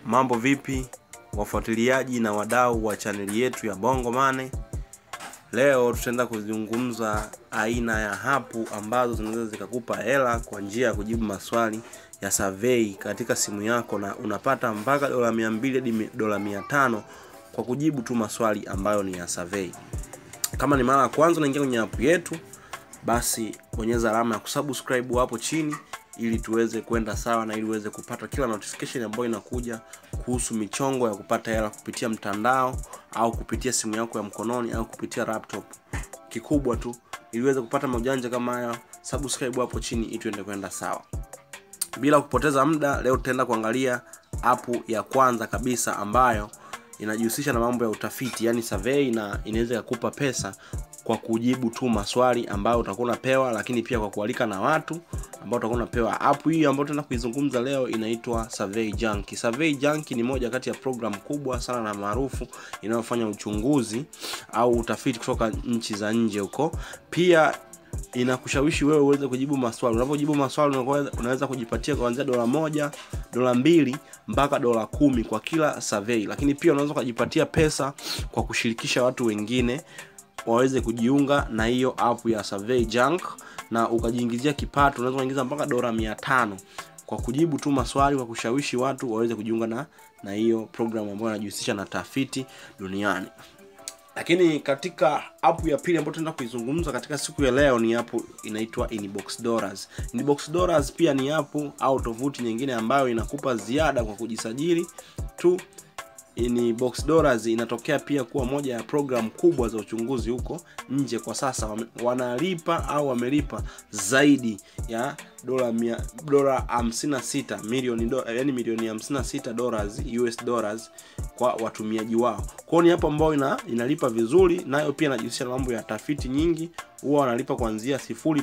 mambo vipi wafuatiliaji na wadau wa chaneli yetu ya bongo mane leo tutaenda kuzungumza aina ya hapu ambazo zinaweza zikakupa hela kwa njia ya kujibu maswali ya survey katika simu yako na unapata mpaka dola mia mbili hadi dola mia tano kwa kujibu tu maswali ambayo ni ya survey kama ni mara ya kwanza unaingia kwenye app yetu basi bonyeza alama ya kusubscribe hapo chini ili tuweze kwenda sawa na ili uweze kupata kila notification ambayo inakuja kuhusu michongo ya kupata hela kupitia mtandao au kupitia simu yako ya mkononi au kupitia laptop kikubwa tu ili uweze kupata maujanja kama haya subscribe hapo chini ili tuende kwenda sawa bila kupoteza muda leo tutaenda kuangalia apu ya kwanza kabisa ambayo inajihusisha na mambo ya utafiti yani survey na inaweza ikakupa pesa kwa kujibu tu maswali ambayo utakuwa unapewa lakini pia kwa kualika na watu ambao utakuwa unapewa app hii ambayo tunaenda kuizungumza leo inaitwa survey junk survey junk ni moja kati ya program kubwa sana na maarufu inayofanya uchunguzi au utafiti kutoka nchi za nje huko pia inakushawishi wewe uweze kujibu maswali unapojibu maswali unaweza kujipatia kuanzia dola moja dola mbili mpaka dola kumi kwa kila survey lakini pia unaweza ukajipatia pesa kwa kushirikisha watu wengine waweze kujiunga na hiyo app ya survey junk na ukajiingizia kipato unaweza kuingiza mpaka dola mia tano kwa kujibu tu maswali kwa kushawishi watu waweze kujiunga na na hiyo program ambayo inajihusisha na tafiti duniani lakini katika app ya pili ambayo tunaenda kuizungumza katika siku ya leo ni app inaitwa inbox dollars inbox dollars pia ni app au tovuti nyingine ambayo inakupa ziada kwa kujisajili tu ni box dollars inatokea pia kuwa moja ya program kubwa za uchunguzi huko nje kwa sasa wanalipa au wamelipa zaidi ya dola dola 56 milioni do, yani milioni 56 dollars US dollars kwa watumiaji wao kwao ni hapo ambao ina, inalipa vizuri nayo pia inajihusisha na mambo ya tafiti nyingi huwa wanalipa kuanzia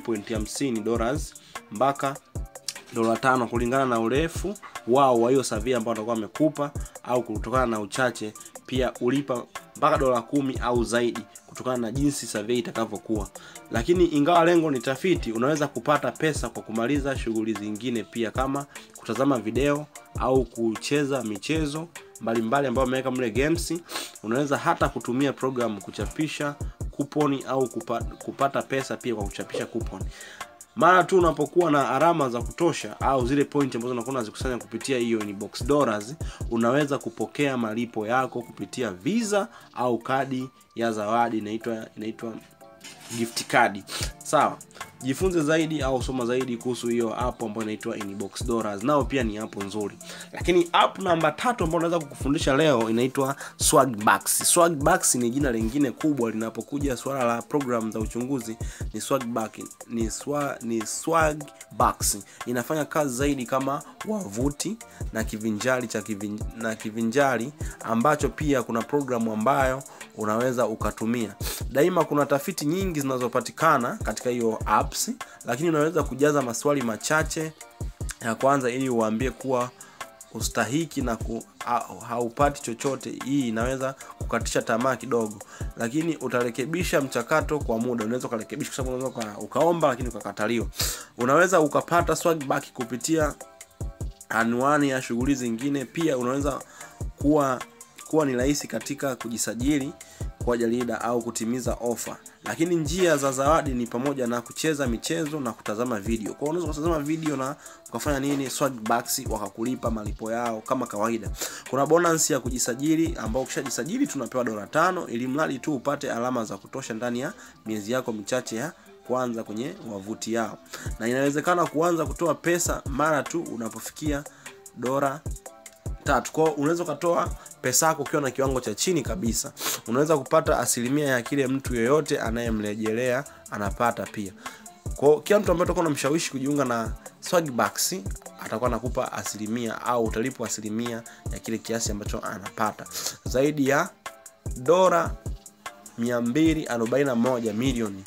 0.50 dollars mpaka dola tano kulingana na urefu wao wa hiyo survey ambao watakuwa wamekupa au kutokana na uchache pia ulipa mpaka dola kumi au zaidi kutokana na jinsi survey itakavyokuwa lakini ingawa lengo ni tafiti unaweza kupata pesa kwa kumaliza shughuli zingine pia kama kutazama video au kucheza michezo mbalimbali ambayo wameweka mle games unaweza hata kutumia program kuchapisha kuponi au kupata, kupata pesa pia kwa kuchapisha kuponi mara tu unapokuwa na alama za kutosha au zile point ambazo unakuwa unazikusanya kupitia hiyo ni box dollars unaweza kupokea malipo yako kupitia visa au kadi ya zawadi inaitwa inaitwa gift card sawa jifunze zaidi au soma zaidi kuhusu hiyo app ambayo inaitwa inbox dollars nao pia ni app nzuri lakini app namba tatu ambayo naweza kukufundisha leo inaitwa swagbucks swagbucks ni jina lingine kubwa linapokuja swala la program za uchunguzi ni swagbuck ni swa, ni swagbucks inafanya kazi zaidi kama wavuti na kivinjari cha kivin, na kivinjari ambacho pia kuna programu ambayo unaweza ukatumia daima kuna tafiti nyingi zinazopatikana katika hiyo apps lakini unaweza kujaza maswali machache ya kwanza ili uwaambie kuwa ustahiki na ku, ha, haupati chochote hii inaweza kukatisha tamaa kidogo lakini utarekebisha mchakato kwa muda unaweza ukarekebisha kwa sababu unaweza ukaomba lakini ukakataliwa unaweza ukapata swagback kupitia anwani ya shughuli zingine pia unaweza kuwa kuwa ni rahisi katika kujisajili kwa jarida au kutimiza ofa lakini njia za zawadi ni pamoja na kucheza michezo na kutazama video kwao unaweza kutazama video na ukafanya nini swagbucks wakakulipa malipo yao kama kawaida kuna bonus ya kujisajili ambao ukishajisajili tunapewa dola tano ili mradi tu upate alama za kutosha ndani ya miezi yako michache ya kwanza kwenye wavuti yao na inawezekana kuanza kutoa pesa mara tu unapofikia dola tatu kwao unaweza ukatoa pesa yako ukiwa na kiwango cha chini kabisa unaweza kupata asilimia ya kile mtu yeyote anayemrejelea anapata pia kwao kila mtu ambaye utakuwa unamshawishi kujiunga na swagbucks atakuwa anakupa asilimia au utalipwa asilimia ya kile kiasi ambacho anapata zaidi ya dola 241 milioni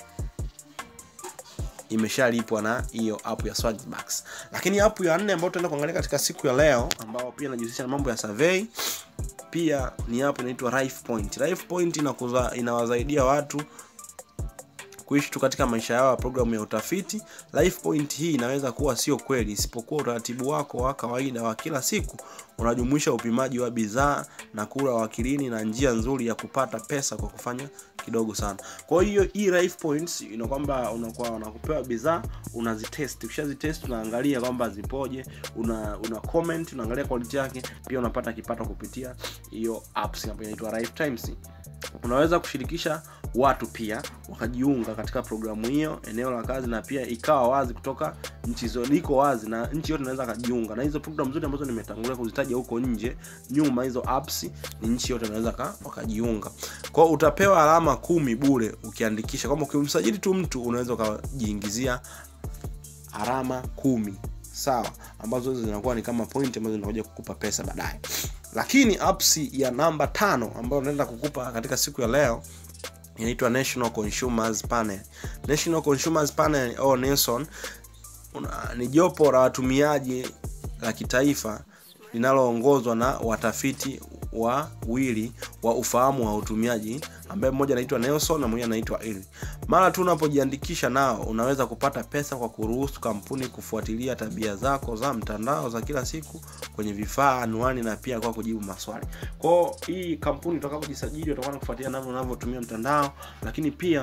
imeshalipwa na hiyo app ya swagbucks lakini app ya nne ambayo tunaenda kuangalia katika siku ya leo ambao pia inajihusisha na mambo ya survey pia ni app inaitwa Life Point. Life Point inakuza inawasaidia watu kuishi tu katika maisha yao ya programu ya utafiti. Life point hii inaweza kuwa sio kweli, isipokuwa utaratibu wako wa kawaida wa kila siku unajumuisha upimaji wa bidhaa na kula wakilini na njia nzuri ya kupata pesa kwa kufanya kidogo sana. Kwa hiyo hii life points ina kwamba unakuwa unakupewa bidhaa unazitest, ukishazitest unaangalia kwamba zipoje, una una comment, unaangalia quality yake, pia unapata kipato kupitia hiyo apps ambayo inaitwa Life Times. Unaweza kushirikisha watu pia wakajiunga katika programu hiyo eneo la kazi, na pia ikawa wazi kutoka nchi zote, iko wazi na nchi yote inaweza kajiunga na hizo programu zote ambazo nimetangulia kuzitaja huko nje nyuma. Hizo apps ni nchi yote inaweza ka, wakajiunga. Kwa hiyo utapewa alama kumi bure ukiandikisha, kwamba ukimsajili tu mtu unaweza ukajiingizia alama kumi sawa, ambazo hizo zinakuwa ni kama point ambazo zinakuja kukupa pesa baadaye. Lakini apps ya namba tano ambayo naenda kukupa katika siku ya leo inaitwa National Consumers Panel. National Consumers Panel au Nelson ni jopo la watumiaji la kitaifa linaloongozwa na watafiti wawili wa ufahamu wa utumiaji ambaye mmoja anaitwa Nelson na mwingine anaitwa Eli. Mara tu unapojiandikisha nao, unaweza kupata pesa kwa kuruhusu kampuni kufuatilia tabia zako za mtandao za kila siku kwenye vifaa, anwani na pia kwa kujibu maswali. Kwa hii kampuni utakapojisajili, watakuwa kufuatilia namna unavyotumia mtandao, lakini pia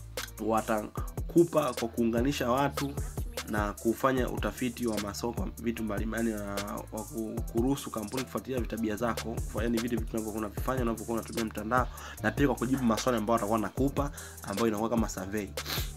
watakupa kwa kuunganisha watu na kufanya utafiti wa masoko vitu mbalimbali na wa kuruhusu kampuni kufuatilia tabia zako, yaani vile vitu unavyokuwa unavifanya unavyokuwa unatumia mtandao, na pia kwa kujibu maswali ambayo watakuwa nakupa, ambayo inakuwa kama survey.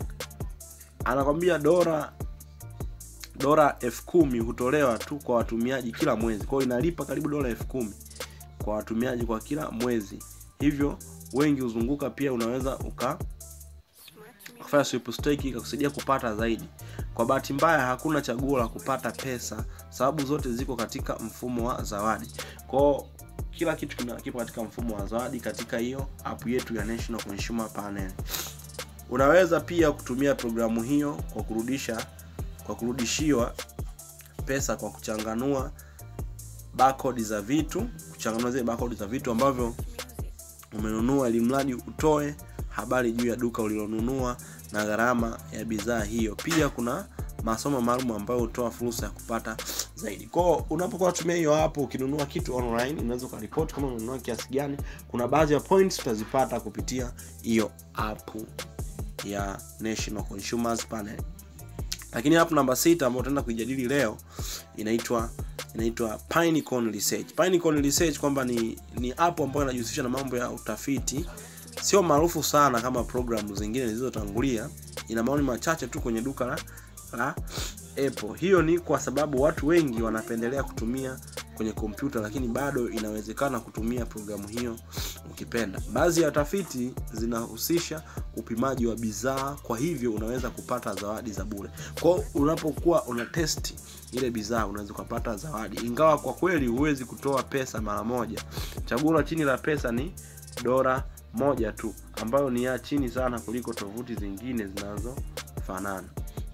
Anakwambia dola dola elfu kumi hutolewa tu kwa watumiaji kila mwezi, kwa hiyo inalipa karibu dola elfu kumi kwa watumiaji kwa kila mwezi, hivyo wengi huzunguka. Pia unaweza uka kufanya sweep stake ikakusaidia kupata zaidi. Kwa bahati mbaya hakuna chaguo la kupata pesa, sababu zote ziko katika mfumo wa zawadi. Kwa kila kitu kipo katika mfumo wa zawadi katika hiyo app yetu ya National Consumer Panel. Unaweza pia kutumia programu hiyo kwa kurudisha kwa kurudishiwa pesa kwa kuchanganua barcode za vitu, kuchanganua zile barcode za vitu ambavyo umenunua, ili mradi utoe habari juu ya duka ulilonunua na gharama ya bidhaa hiyo. Pia kuna masomo maalum ambayo hutoa fursa ya kupata zaidi. Kwa unapokuwa unatumia hiyo hapo, ukinunua kitu online, unaweza ukaripoti kama unanunua kiasi gani. Kuna baadhi ya points utazipata kupitia hiyo app ya National Consumers Panel. Lakini app namba sita ambayo tutaenda kuijadili leo inaitwa inaitwa Pinecone Research. Pinecone Research kwamba ni ni app ambayo inajihusisha na mambo ya utafiti sio maarufu sana kama programu zingine zilizotangulia. Ina maoni machache tu kwenye duka la, la Apple. Hiyo ni kwa sababu watu wengi wanapendelea kutumia kwenye kompyuta, lakini bado inawezekana kutumia programu hiyo ukipenda. Baadhi ya tafiti zinahusisha upimaji wa bidhaa, kwa hivyo unaweza kupata zawadi za bure. Kwa unapokuwa una test ile bidhaa unaweza kupata zawadi, ingawa kwa kweli huwezi kutoa pesa mara moja. Chaguo la chini la pesa ni dola moja tu ambayo ni ya chini sana kuliko tovuti zingine zinazofanana.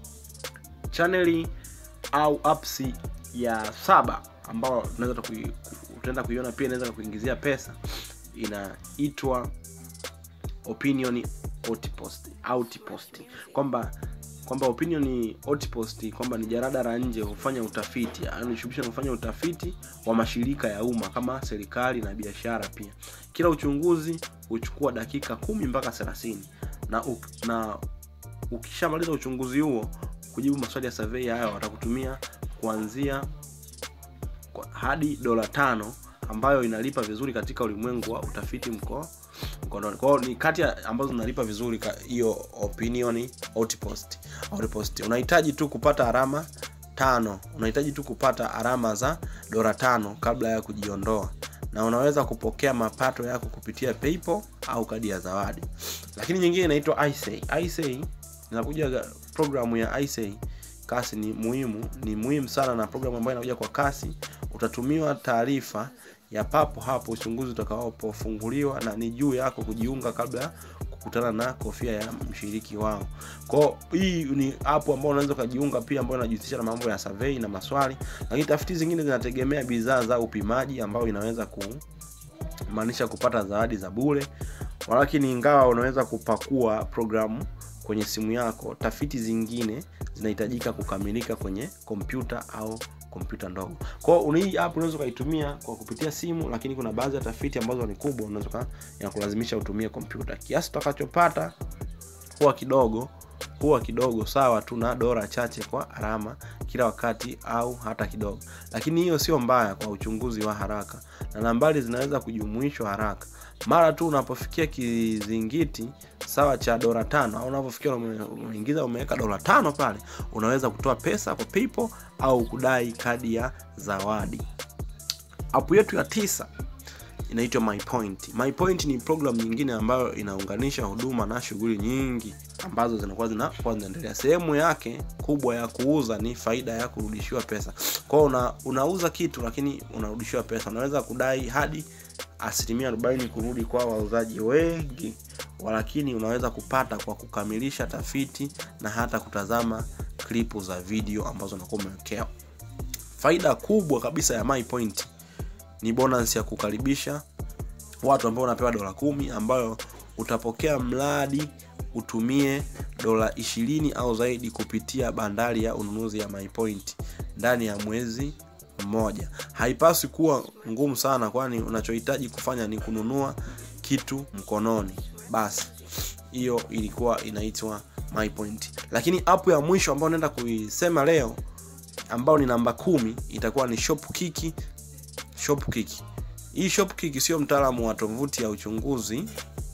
Chaneli au apps ya saba ambayo tunaweza utaenda kuiona pia inaweza kuingizia pesa, inaitwa Opinion Outpost Outpost, kwamba kwamba Opinion Outpost kwamba ni jarada la nje hufanya utafiti, anashughulisha na kufanya utafiti wa mashirika ya umma kama serikali na biashara. Pia kila uchunguzi huchukua dakika kumi mpaka thelathini na na ukishamaliza uchunguzi huo kujibu maswali ya survey hayo watakutumia kuanzia hadi dola tano ambayo inalipa vizuri katika ulimwengu wa utafiti mko mkononi. Kwa hiyo ni kati ya ambazo zinalipa vizuri hiyo Opinion Outpost. Outpost unahitaji tu kupata alama tano, unahitaji tu kupata alama za dola tano kabla ya kujiondoa, na unaweza kupokea mapato yako kupitia PayPal au kadi ya zawadi. Lakini nyingine inaitwa iSay. iSay inakuja programu ya iSay kasi ni muhimu, ni muhimu sana, na programu ambayo inakuja kwa kasi. Utatumiwa taarifa ya papo hapo uchunguzi utakapofunguliwa, na ni juu yako kujiunga kabla ya kukutana na kofia ya mshiriki wao. Kwa hii ni app ambayo unaweza ukajiunga pia, ambayo inajihusisha na mambo ya survey na maswali, lakini tafiti zingine zinategemea bidhaa za upimaji, ambayo inaweza kumaanisha kupata zawadi za bure. Walakini ingawa unaweza kupakua programu kwenye simu yako tafiti zingine zinahitajika kukamilika kwenye kompyuta au kompyuta ndogo kwao hii app unaweza ukaitumia kwa kupitia simu lakini kuna baadhi ya tafiti ambazo ni kubwa unaweza inakulazimisha utumie kompyuta kiasi utakachopata huwa kidogo huwa kidogo sawa tu na dola chache kwa alama kila wakati au hata kidogo lakini hiyo sio mbaya kwa uchunguzi wa haraka na nambari zinaweza kujumuishwa haraka mara tu unapofikia kizingiti sawa cha dola tano au unapofikia umeingiza umeweka dola tano pale unaweza kutoa pesa kwa PayPal au kudai kadi ya zawadi apu yetu ya tisa inaitwa mypoint mypoint ni program nyingine ambayo inaunganisha huduma na shughuli nyingi ambazo zinakuwa zinakuwa zinaendelea sehemu yake kubwa ya kuuza ni faida ya kurudishiwa pesa kwao una, unauza kitu lakini unarudishiwa pesa unaweza kudai hadi asilimia 40 kurudi kwa wauzaji wengi lakini unaweza kupata kwa kukamilisha tafiti na hata kutazama klipu za video ambazo unakuwa umewekea faida kubwa kabisa ya mypoint ni bonus ya kukaribisha watu ambao unapewa dola kumi ambayo utapokea mradi utumie dola ishirini au zaidi kupitia bandari ya ununuzi ya mypoint ndani ya mwezi mmoja haipaswi kuwa ngumu sana kwani unachohitaji kufanya ni kununua kitu mkononi basi hiyo ilikuwa inaitwa mypoint lakini app ya mwisho ambayo naenda kuisema leo ambayo ni namba kumi itakuwa ni shopkiki shopkick hii shopkick sio mtaalamu wa tovuti ya uchunguzi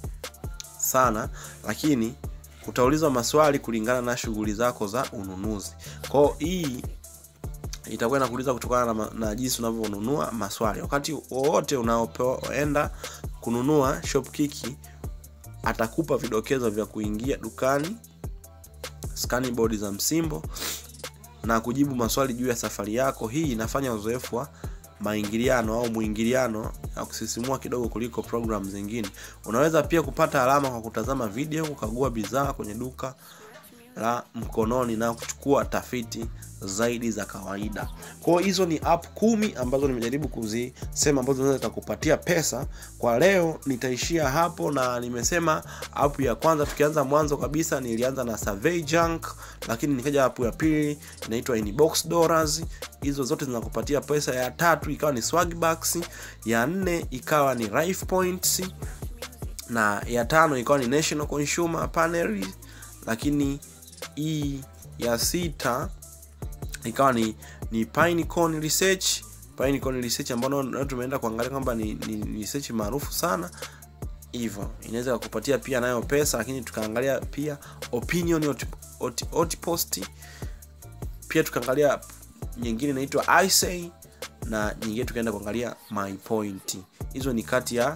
sana lakini utaulizwa maswali kulingana na shughuli zako za ununuzi kwao hii itakuwa inakuuliza kutokana na, na jinsi unavyonunua maswali wakati wowote unaoenda kununua shopkiki atakupa vidokezo vya kuingia dukani skani bodi za msimbo na kujibu maswali juu ya safari yako hii inafanya uzoefu wa maingiliano au mwingiliano ya kusisimua kidogo kuliko program zingine unaweza pia kupata alama kwa kutazama video kukagua bidhaa kwenye duka la mkononi na kuchukua tafiti zaidi za kawaida kwao hizo ni app kumi ambazo nimejaribu kuzisema ambazo zinaweza zikakupatia pesa kwa leo nitaishia hapo na nimesema app ya kwanza tukianza mwanzo kabisa nilianza na survey junk lakini nikaja app ya pili inaitwa inbox dollars hizo zote zinakupatia pesa ya tatu ikawa ni swagbucks ya nne ikawa ni life points na ya tano ikawa ni national consumer panel lakini hii ya sita ikawa ni ni Pinecone research Pinecone research ambayo tumeenda kuangalia kwamba ni, ni, ni research maarufu sana hivyo inaweza kukupatia pia nayo pesa lakini tukaangalia pia opinion post pia tukaangalia nyingine inaitwa isay na nyingine tukaenda kuangalia my point hizo ni kati ya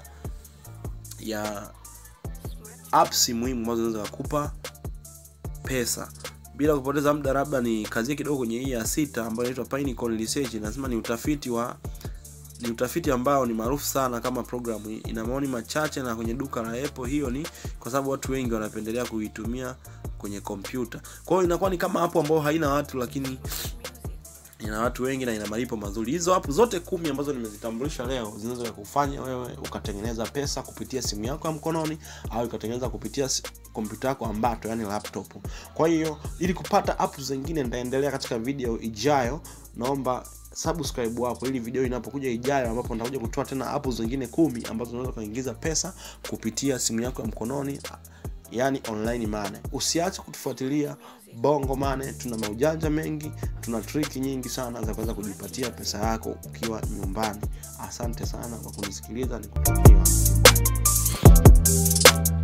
ya apps muhimu ambazo zinaweza kukupa pesa bila kupoteza muda labda ni kazi kidogo kwenye hii ya sita ambayo inaitwa Pinecone Research nasema ni utafiti wa ni utafiti ambao ni maarufu sana kama programu ina maoni machache na kwenye duka la Apple hiyo ni kwa sababu watu wengi wanapendelea kuitumia kwenye kompyuta kwa hiyo inakuwa ni kama hapo ambao haina watu lakini ina watu wengi na ina malipo mazuri hizo hapo zote kumi ambazo nimezitambulisha leo zinaweza kufanya wewe ukatengeneza pesa kupitia simu yako ya mkononi au ukatengeneza kupitia kompyuta yako ambato yani laptop kwa hiyo ili kupata app zingine nitaendelea katika video ijayo naomba subscribe hapo ili video inapokuja ijayo ambapo nitakuja kutoa tena app zingine kumi ambazo unaweza kuingiza pesa kupitia simu yako ya mkononi yani online money usiache kutufuatilia bongo mane tuna maujanja mengi tuna triki nyingi sana za kuweza kujipatia pesa yako ukiwa nyumbani asante sana kwa kunisikiliza nikutakia